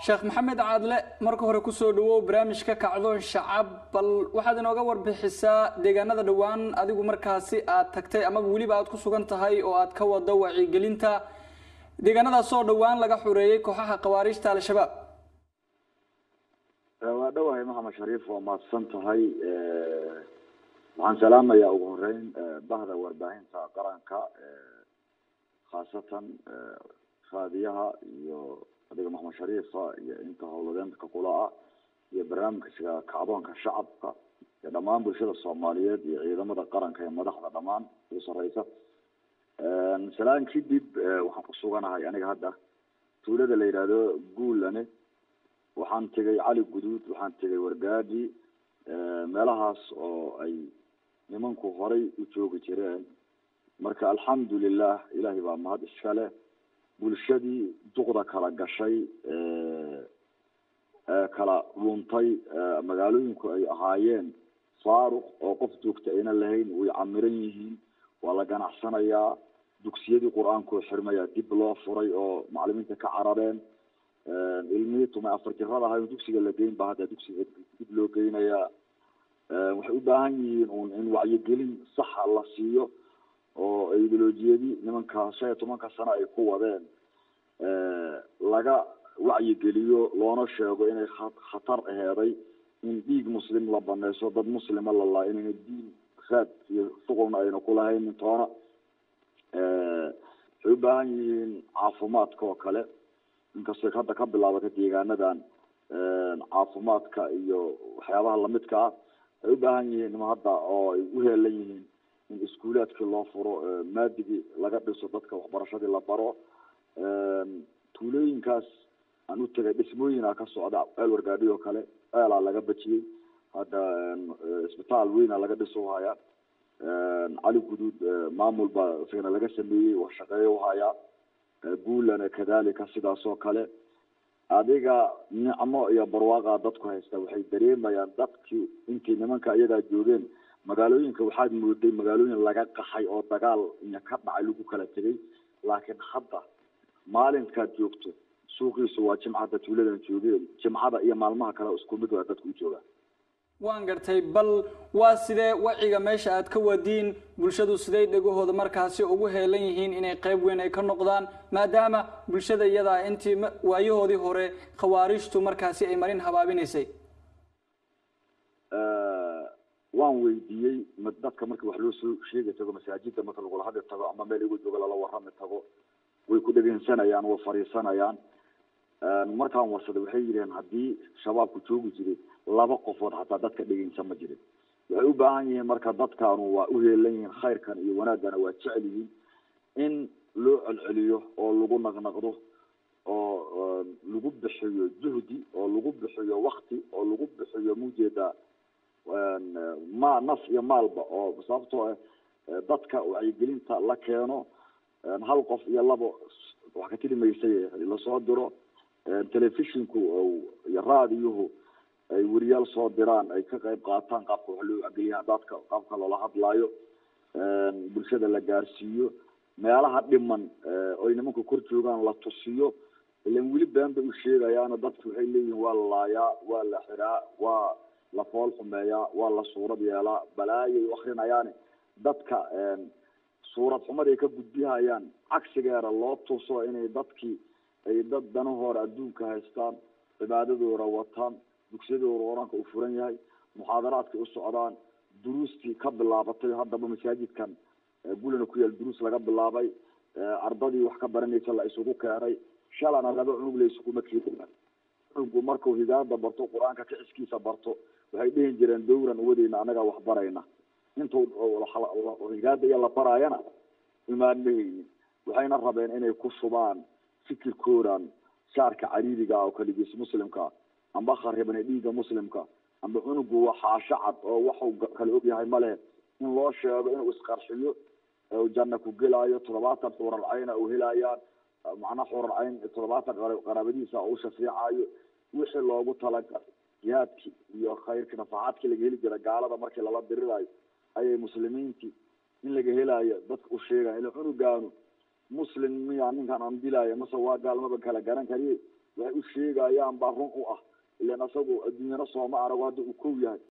sheekh maxamed caadle marka hore kusoo dhawow barnaamijka kacdoon shacab bal waxaad inooga warbixisaa deegaanada dhowaan adigu markaasi aad tagtay amaba weliba aad ku sugan tahay oo aad ka wado wacyigelinta deegaanadaas oo dhowaan laga xureeyey kooxaha khawaarijta al-shabaab waa dhowahay maxamed shariif waa mahadsan tahay waxaan salaamayaa ugu horeyn bahda warbaahinta qaranka khaasatan raadiyaha iyo adiga maxamed shariifa iyo inta howladeenta kula ah iyo barnaamijka kacdoonka shacabka iyo dhammaan bulshada soomaaliyeed iyo ciidamada qaranka iyo madaxda dhammaan ugu sareysa salaan kadib waxaan kusuganahay aniga hadda tuulada la yidhaahdo guulane waxaan tegay cali guduud waxaan tegay wargaadi meelahaas oo ay nimanku horay u joogi jireen marka alxamdulilah ilaahay baa mahad iskale bulshadii duqda kala gashay kala dhuuntay magaalooyinku ay ahaayeen faaruq oo qof joogta ayna lahayn way camiran yihiin waa la ganacsanayaa dugsiyadii qur-aankoo xirmaya dib loo furay oo macalimiinta ka carareen ilmihii tumay afar jirada ahay dugsiga la geyn ba hadda dugsiga dib loo geynayaa waxay u baahan yihiin un in wacyigelin saxa la siiyo oo ideolojiyadii nimanka shan iyo tobanka sano ay ku wadeen laga wacyigeliyo loona sheego inay khatar aheeday in dhiig muslim la baneyso dad muslima lalaa inayna diin raad iyo shuqulna ayna kulahaynin toona waxay u baahan yihiin caafimaadka oo kale inkastay hadda ka bilaabatay deegaanadan caafimaadka iyo waxyaabaha lamidka ah ay u baahan yihiin nima hadda oo ay u heelan yihiin in iskuulaadkii loo furo maadigii laga dhiso dadka waxbarashadii la baro tuulooyinkaas aan u tegay dhismooyina ka socda ceel wargaadhi oo kale ceelaa laga bajiyey hadda isbitaal weyna laga dhiso hayaa cali guduud maamul baa isagana laga sameeyey wax shaqeeyo uhayaa guulana kadalika sidaas oo kale adiga nicmo iyo barwaaqa dadku haysta waxay dareemayaan dadkii intii nimanka iyadaa joogeen magaalooyinka waxaad mooday magaalooyin laga qaxay oo dagaal iyo ka dhacay lagu kala tegay laakiin hadda maalinkaad joogto suuqiisu waa jimcada tuuladan joogeen jimcada iyo maalmaha kale isku mid waa dadku u joogaan waan gartay bal waa sidee waciga meesha aad ka wadiin bulshadu siday dhegahooda markaasi ugu heelan yihiin inay qayb weyn ay ka noqdaan maadaama bulshada iyadaa intii waayahoodii hore khawaarijtu markaasi ay marin habaabinaysay waan weydiiyey dadka marka wax loo soo sheegi tago masaajida marka lagula hadli tago ama meel igu jooga lala warami tago way ku dhegeysanayaan way fariisanayaan markaan warsaday waxay yidhaheen haddii shabaabku joogi jiray laba qofood xataa dadka dhegeysan ma jirin waxay u baahan yihiin marka dadkaanu waa u heelan yihiin khayrkan iyo wanaaggana waa jecel yihiin in loo celceliyo oo lagu naqnaqdo oo lagu bixiyo juhdi oo lagu bixiyo wakti oo lagu bixiyo mujeeda ma naf iyo maalba oo sababtoo ah dadka wacyigelinta la keeno hal qof iyo labo wax ka tiri maysay lasoo diro telefishinku iyo raadiyuhu ay weriyaal soo diraan ay ka qayb qaataan qaabka wax loo wacgeliya dadka qaabka loola hadlaayo bulshada la gaarsiiyo meelaha dhiman oy nimanku kor joogaan la tusiyo ilan weli been bay u sheegayaano dadku waxay leeyihiin waa la laayaa waa la xiraa waa la fool xumeeyaa waa la suurad yeelaa balaayay u akrinayaani dadka suurad xumad ay ka gudbihayaan cagsigeeda loo tuso inay dadkii ay dad danahoora adduunka haystaan cibaadadooda wataan dugsiyadooda qur-aanka u furan yahay muxaadaraadkay u socdaan duruustii ka bilaabatay haddaba masaajidkan gulina ku yaal duruus laga bilaabay ardadii wax ka baranaysa la isugu keenay shalana laba cunug la isuguma keenin cunugu markuu hidaayada barto qur-aanka kiciskiisa barto waxay dhihi jireen dowran uwadeyna anagaa wax barayna intuu hidaayada iyo la baraayana imaan mahaynin waxayna rabeen inay ku shubaan fikirkoodan shaarka cariiriga oo kaligiis muslimka amba kharibane dhiigga muslimka amba cunugu waa xaasho cad oo waxu kala ogyahay male in loo sheego inuu isqarxiyo janna ku gelaayo toddobaatan xuural cayna u helayaan macnaa xuural cayn toddobaatan qaraabadiisa u shafiicayo wixii loogu talagalay jihaadki iyo khayrki nafaxaadkii laga heli jira gaalada markii lala dirirayo ayay muslimiintii in laga helayo dadka u sheegaya ila cunugaanu muslim miya ninkan aan dilaayo mase waa gaalmaba kala garan kariye waxay u sheegayaan baa run u ah ilan asagu adduunyana sooma arago hadda uu kow yahay